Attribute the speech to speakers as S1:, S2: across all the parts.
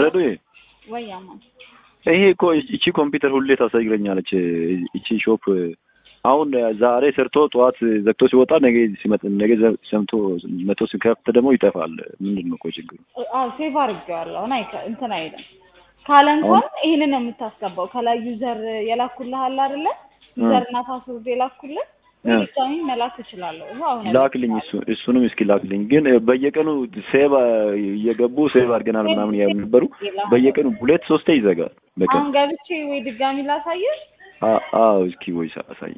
S1: ረዱ
S2: ወይ አማን
S1: ይሄ እኮ እቺ ኮምፒውተር ሁሌ ታሳይረኛለች። እቺ ሾፕ አሁን ዛሬ ሰርቶ ጠዋት ዘግቶ ሲወጣ ነገ ሲመጣ ነገ ሰምቶ መቶ ሲከፍት ደግሞ ይጠፋል። ምንድን ነው እኮ ችግሩ?
S2: አዎ ሴቭ አድርጌዋለሁ። አሁን አይከ እንትን አይልም ካለ እንኳን ይሄንን ነው የምታስገባው። ከላይ ዩዘር የላኩልህ አለ አይደለ? ዩዘር እና ፓስወርድ የላኩልህ ድጋሚ መላክ እችላለሁ። ይኸው አሁን
S1: ላክልኝ፣ እሱ እሱንም እስኪ ላክልኝ። ግን በየቀኑ ሴቭ እየገቡ ሴቭ አድርገናል ምናምን ያሉ ነበሩ። በየቀኑ ሁለት ሶስቴ ይዘጋል በቀን።
S2: አሁን ገብቼ ወይ ድጋሚ ላሳየህ?
S1: አ- አዎ እስኪ ወይ አሳይ።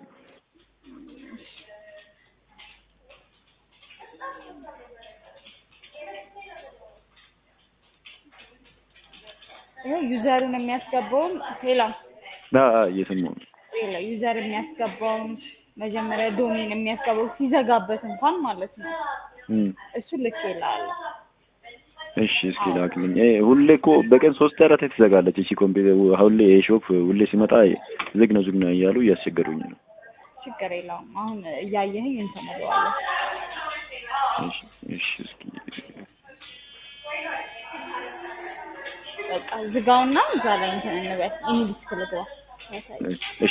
S2: ይኸው ዩዘሩን የሚያስገባውን ሌላ
S1: አ አ እየሰማሁ ነው።
S2: ሌላ ዩዘር የሚያስገባውን መጀመሪያ ዶሜን የሚያስገባው ሲዘጋበት እንኳን ማለት ነው።
S1: እም
S2: እሱ ልክ ይላል።
S1: እሺ እስኪ ላክልኝ። እ ሁሌ እኮ በቀን ሶስት አራት ትዘጋለች እቺ ኮምፒውተር። ሁሌ የሾፕ ሁሌ ሲመጣ ዝግ ነው ዝግ ነው እያሉ እያስቸገሩኝ ነው።
S2: ችግር የለውም። አሁን እያየህኝ እንትን እለዋለሁ።
S1: እሺ እሺ እስኪ
S2: በቃ ዝጋውና እዛ ላይ እንትን እንበል። ኢንግሊዝ ክልግባ ያሳይ
S1: እሺ